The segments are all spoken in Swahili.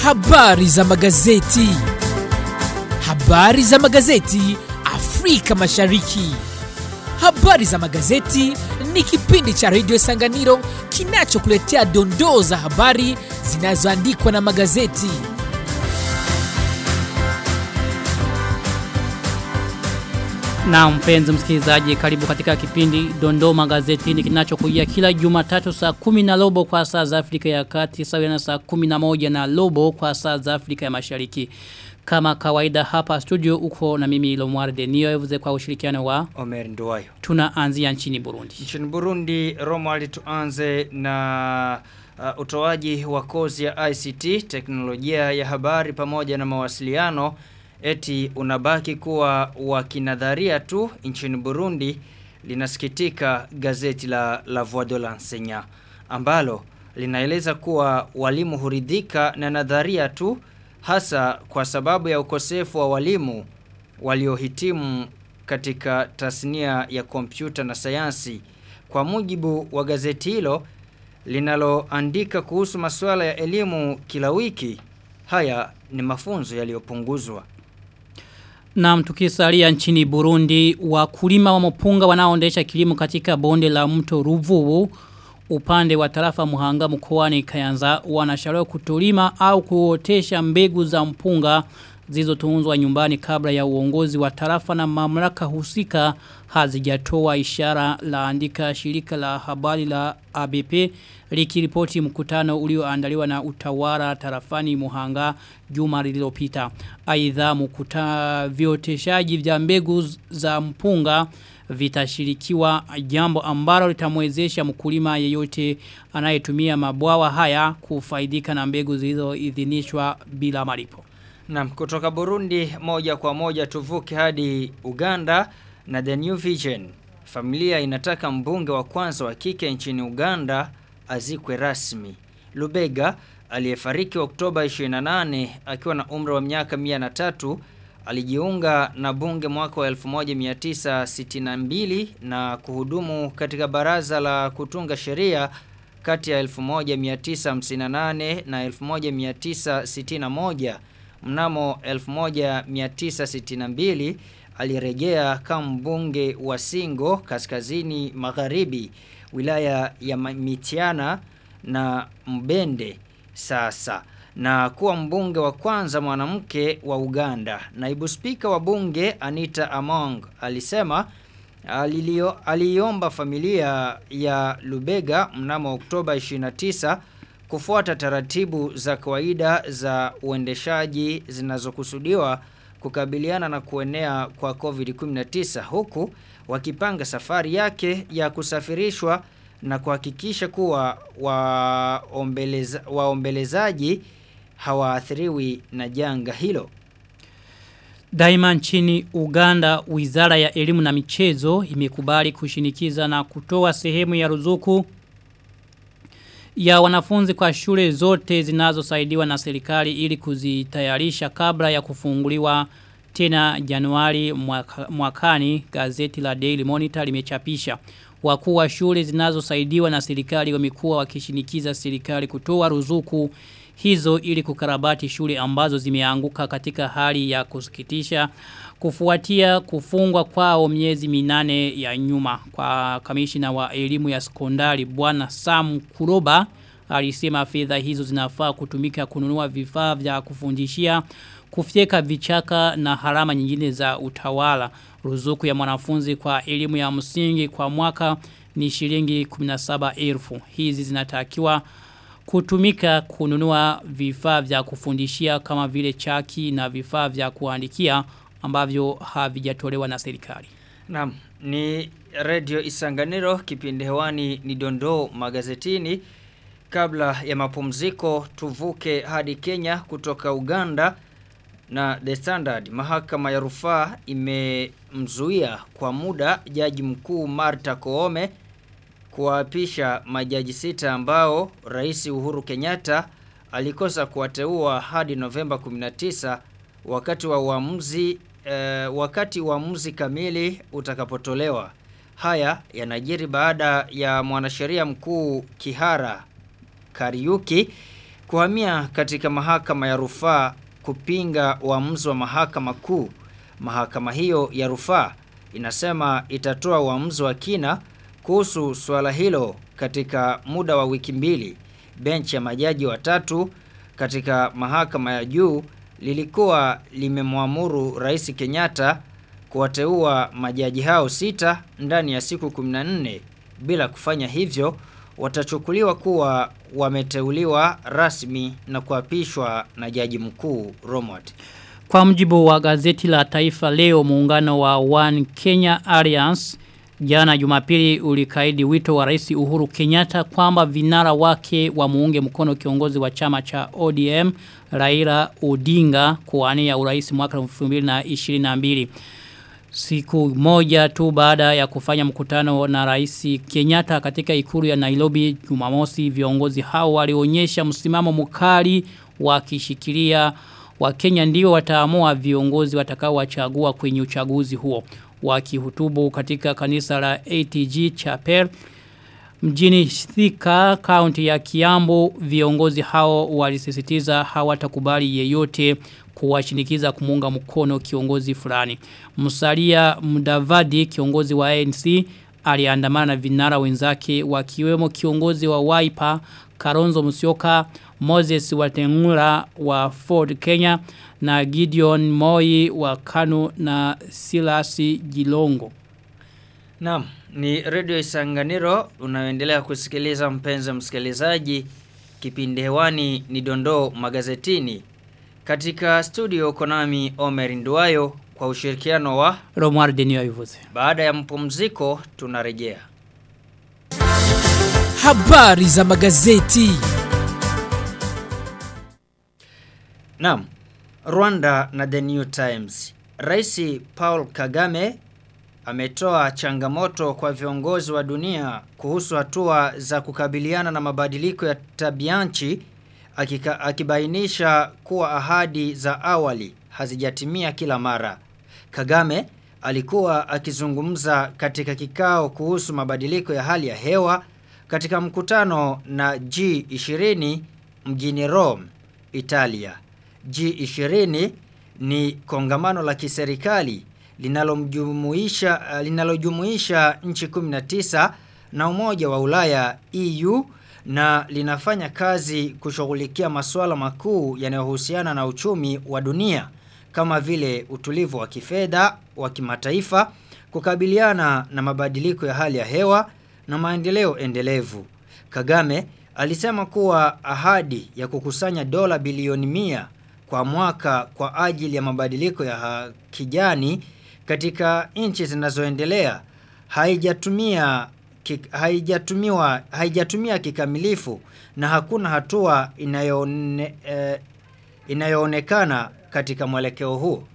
Habari za magazeti. Habari za magazeti Afrika Mashariki. Habari za magazeti ni kipindi cha redio Sanganiro kinachokuletea dondoo za habari zinazoandikwa na magazeti. Na mpenzi msikilizaji karibu katika kipindi Dondoo Magazetini kinachokujia kila Jumatatu saa kumi na robo kwa saa za Afrika ya Kati sawa na saa kumi na moja na robo kwa saa za Afrika ya Mashariki. Kama kawaida hapa studio uko na mimi Lomwar Denio evuze kwa ushirikiano wa Omer Nduwayo. tunaanzia nchini Burundi. Nchini Burundi, Romuald tuanze na uh, utoaji wa kozi ya ICT, teknolojia ya habari pamoja na mawasiliano eti unabaki kuwa wa kinadharia tu nchini Burundi linasikitika gazeti la La Voix de l'Enseignant ambalo linaeleza kuwa walimu huridhika na nadharia tu hasa kwa sababu ya ukosefu wa walimu waliohitimu katika tasnia ya kompyuta na sayansi. Kwa mujibu wa gazeti hilo linaloandika kuhusu masuala ya elimu kila wiki, haya ni mafunzo yaliyopunguzwa. Na tukisalia nchini Burundi, wakulima wa mpunga wanaoendesha kilimo katika bonde la mto Ruvubu upande wa tarafa Muhanga mkoani Kayanza wanashauriwa kutolima au kuotesha mbegu za mpunga zilizotunzwa nyumbani kabla ya uongozi wa tarafa na mamlaka husika hazijatoa ishara la andika shirika la habari la ABP likiripoti mkutano ulioandaliwa na utawala tarafani Muhanga juma lililopita. Aidha mkuta vioteshaji vya mbegu za mpunga vitashirikiwa jambo ambalo litamwezesha mkulima yeyote anayetumia mabwawa haya kufaidika na mbegu zilizoidhinishwa bila malipo. Na kutoka Burundi moja kwa moja tuvuke hadi Uganda na The New Vision. Familia inataka mbunge wa kwanza wa kike nchini Uganda azikwe rasmi. Lubega aliyefariki Oktoba 28 akiwa na umri wa miaka 103 alijiunga na bunge mwaka wa 1962 na kuhudumu katika baraza la kutunga sheria kati ya 1958 na 1961 mnamo 1962 alirejea kama mbunge wa Singo kaskazini magharibi wilaya ya Mitiana na Mbende sasa na kuwa mbunge wa kwanza mwanamke wa Uganda. Naibu spika wa bunge Anita Among alisema alilio, aliomba familia ya Lubega mnamo Oktoba 29 kufuata taratibu za kawaida za uendeshaji zinazokusudiwa kukabiliana na kuenea kwa COVID-19 huku wakipanga safari yake ya kusafirishwa na kuhakikisha kuwa waombeleza, waombelezaji hawaathiriwi na janga hilo. Daima nchini Uganda, wizara ya elimu na michezo imekubali kushinikiza na kutoa sehemu ya ruzuku ya wanafunzi kwa shule zote zinazosaidiwa na serikali ili kuzitayarisha kabla ya kufunguliwa tena Januari mwaka, mwakani gazeti la Daily Monitor limechapisha wakuu wa shule zinazosaidiwa na serikali wamekuwa wakishinikiza serikali kutoa ruzuku hizo ili kukarabati shule ambazo zimeanguka katika hali ya kusikitisha kufuatia kufungwa kwao miezi minane ya nyuma kwa kamishina wa elimu ya sekondari bwana Sam Kuroba alisema fedha hizo zinafaa kutumika kununua vifaa vya kufundishia kufyeka vichaka na harama nyingine za utawala ruzuku ya mwanafunzi kwa elimu ya msingi kwa mwaka ni shilingi 17,000 hizi zinatakiwa kutumika kununua vifaa vya kufundishia kama vile chaki na vifaa vya kuandikia ambavyo havijatolewa na serikali. Naam, ni Radio Isanganiro kipindi hewani ni dondoo magazetini. Kabla ya mapumziko tuvuke hadi Kenya kutoka Uganda na The Standard mahakama ya rufaa imemzuia kwa muda jaji mkuu Martha Koome kuwaapisha majaji sita ambao Rais Uhuru Kenyatta alikosa kuwateua hadi Novemba 19 wakati wa uamuzi eh, wakati uamuzi kamili utakapotolewa. Haya yanajiri baada ya mwanasheria mkuu Kihara Kariuki kuhamia katika mahakama ya rufaa kupinga uamuzi wa mahakama kuu. Mahakama hiyo ya rufaa inasema itatoa uamuzi wa kina kuhusu suala hilo katika muda wa wiki mbili. Benchi ya majaji watatu katika mahakama ya juu lilikuwa limemwamuru Rais Kenyatta kuwateua majaji hao sita ndani ya siku 14 bila kufanya hivyo watachukuliwa kuwa wameteuliwa rasmi na kuapishwa na jaji mkuu Romwat. Kwa mjibu wa gazeti la taifa leo muungano wa One Kenya Alliance jana jumapili ulikaidi wito wa rais Uhuru Kenyatta kwamba vinara wake wa muunge mkono kiongozi wa chama cha ODM Raila Odinga kuwania urais mwaka 2022. Siku moja tu baada ya kufanya mkutano na rais Kenyatta katika ikulu ya Nairobi Jumamosi viongozi hao walionyesha msimamo mkali wakishikilia wa Kenya ndio wataamua viongozi watakao wachagua kwenye uchaguzi huo wakihutubu katika kanisa la ATG Chapel mjini Thika kaunti ya Kiambu viongozi hao walisisitiza hawatakubali yeyote kuwashinikiza kumunga mkono kiongozi fulani. Musalia Mudavadi kiongozi wa ANC aliandamana na vinara wenzake wakiwemo kiongozi wa Wiper Karonzo Musyoka, Moses Watengura wa Ford Kenya na Gideon Moi wa Kanu na Silasi Gilongo. Naam, ni Radio Isanganiro unayoendelea kusikiliza mpenzi msikilizaji. Kipindi hewani ni dondoo magazetini. Katika studio Konami Omer Nduwayo kwa ushirikiano wa Romar Denio Ivuze. baada ya mpumziko tunarejea. Habari za magazeti. Naam. Rwanda na The New Times. Rais Paul Kagame ametoa changamoto kwa viongozi wa dunia kuhusu hatua za kukabiliana na mabadiliko ya tabianchi akika, akibainisha kuwa ahadi za awali hazijatimia kila mara. Kagame alikuwa akizungumza katika kikao kuhusu mabadiliko ya hali ya hewa katika mkutano na G20 mjini Rome, Italia. G20 ni kongamano la kiserikali linalomjumuisha linalojumuisha nchi 19 na Umoja wa Ulaya EU na linafanya kazi kushughulikia masuala makuu yanayohusiana na uchumi wa dunia kama vile utulivu wa kifedha wa kimataifa, kukabiliana na mabadiliko ya hali ya hewa na maendeleo endelevu. Kagame alisema kuwa ahadi ya kukusanya dola bilioni mia kwa mwaka kwa ajili ya mabadiliko ya kijani katika nchi zinazoendelea haijatumia kik, haijatumiwa haijatumia kikamilifu na hakuna hatua inayoone, eh, inayoonekana katika mwelekeo huo.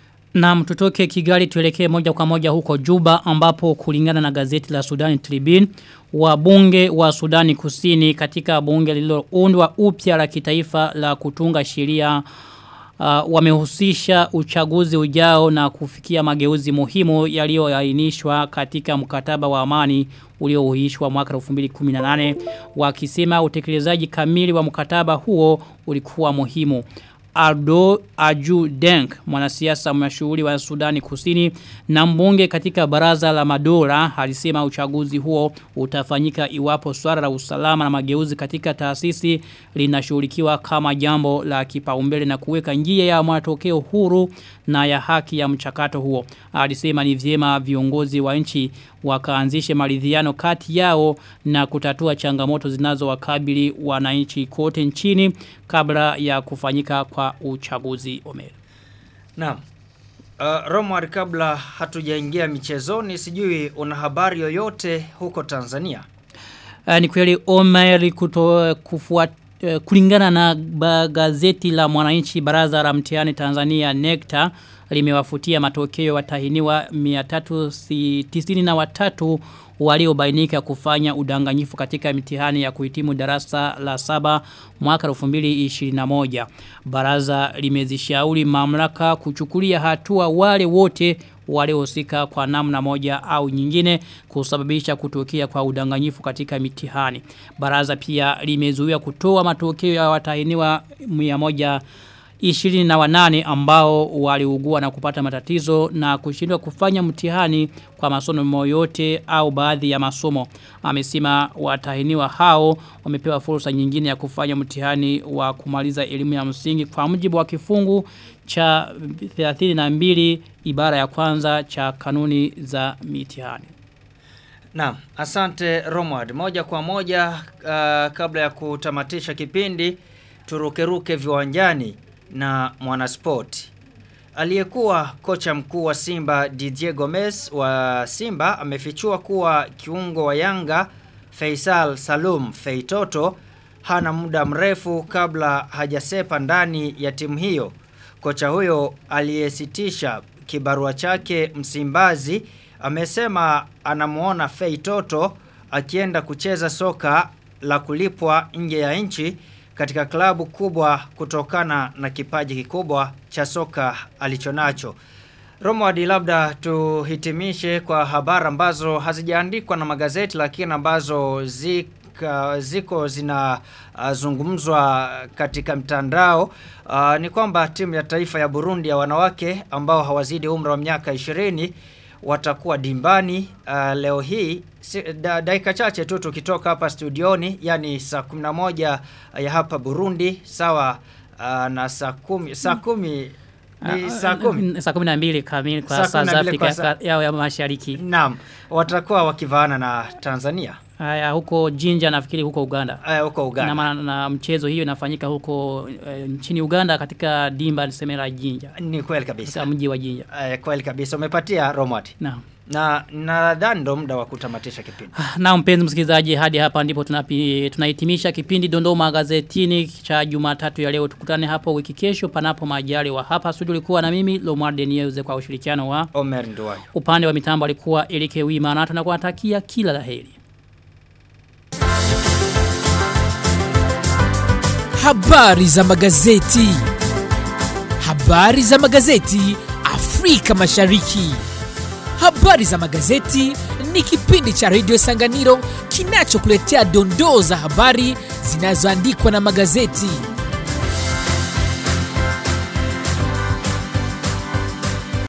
Na mtutoke Kigali tuelekee moja kwa moja huko Juba ambapo kulingana na gazeti la Sudan Tribune wabunge wa Sudani Kusini katika bunge lililoundwa upya la kitaifa la kutunga sheria uh, wamehusisha uchaguzi ujao na kufikia mageuzi muhimu yaliyoainishwa katika mkataba wa amani uliohuishwa mwaka 2018 wakisema utekelezaji kamili wa mkataba huo ulikuwa muhimu. Aldo Aju Denk, mwanasiasa mashuhuri wa Sudani Kusini na mbunge katika baraza la madola alisema uchaguzi huo utafanyika iwapo swala la usalama na mageuzi katika taasisi linashughulikiwa kama jambo la kipaumbele na kuweka njia ya matokeo huru na ya haki ya mchakato huo. Alisema ni vyema viongozi wa nchi wakaanzishe maridhiano kati yao na kutatua changamoto zinazowakabili wananchi kote nchini kabla ya kufanyika kwa uchaguzi Omer. Naam. Uh, Romar kabla hatujaingia michezoni sijui una habari yoyote huko Tanzania. Uh, ni kweli Omer kuto kufuat uh, kulingana na gazeti la mwananchi baraza la mtihani Tanzania NECTA limewafutia matokeo watahiniwa 393 waliobainika kufanya udanganyifu katika mitihani ya kuhitimu darasa la saba mwaka 2021. Baraza limezishauri mamlaka kuchukulia hatua wale wote waliohusika kwa namna moja au nyingine kusababisha kutokea kwa udanganyifu katika mitihani. Baraza pia limezuia kutoa matokeo ya watahiniwa 100 ishirini na wanane ambao waliugua na kupata matatizo na kushindwa kufanya mtihani kwa masomo yote au baadhi ya masomo. Amesema watahiniwa hao wamepewa fursa nyingine ya kufanya mtihani wa kumaliza elimu ya msingi kwa mujibu wa kifungu cha 32 ibara ya kwanza cha kanuni za mitihani. Naam, asante Romward. Moja kwa moja uh, kabla ya kutamatisha kipindi turukeruke viwanjani na mwanaspoti. Aliyekuwa kocha mkuu wa Simba Didier Gomez wa Simba amefichua kuwa kiungo wa Yanga Faisal Salum Feitoto hana muda mrefu kabla hajasepa ndani ya timu hiyo. Kocha huyo aliyesitisha kibarua chake Msimbazi amesema anamuona Feitoto akienda kucheza soka la kulipwa nje ya nchi katika klabu kubwa kutokana na kipaji kikubwa cha soka alichonacho. Romwadi labda tuhitimishe kwa habari ambazo hazijaandikwa na magazeti lakini ambazo zika, ziko zinazungumzwa uh, katika mtandao uh, ni kwamba timu ya taifa ya Burundi ya wanawake ambao hawazidi umri wa miaka 20 watakuwa dimbani uh, leo hii si, da, dakika chache tu tukitoka hapa studioni yani saa 11 ya hapa Burundi sawa uh, na saa kumi saa kumi ni saa kumi saa kumi na mbili kamili kwa Saa saa kumi na za mbili kwa Afrika saa- yao ya mashariki. naam watakuwa wakivaana na Tanzania Haya huko Jinja nafikiri huko Uganda. uh, huko Na, Uganda maana- na mchezo hiyo inafanyika huko e, nchini Uganda katika dimba niseme la Jinja. ni kweli Katika kabisa mji wa Jinja. uh, kweli kabisa umepatia Romwadi Naam. na nadhani ndo muda wa kutamatisha kipindi Na mpenzi msikilizaji hadi hapa ndipo tunapi, tunahitimisha kipindi dondoo magazetini cha Jumatatu ya leo tukutane hapo wiki kesho panapo majaliwa hapa studio ulikuwa na mimi Lomar Denieuze kwa ushirikiano wa Omer Nduwayo upande wa mitambo alikuwa Elike Wima na tunakuwatakia kila laheri Habari za magazeti. Habari za magazeti Afrika Mashariki. Habari za magazeti ni kipindi cha redio Sanganiro kinachokuletea dondoo za habari zinazoandikwa na magazeti.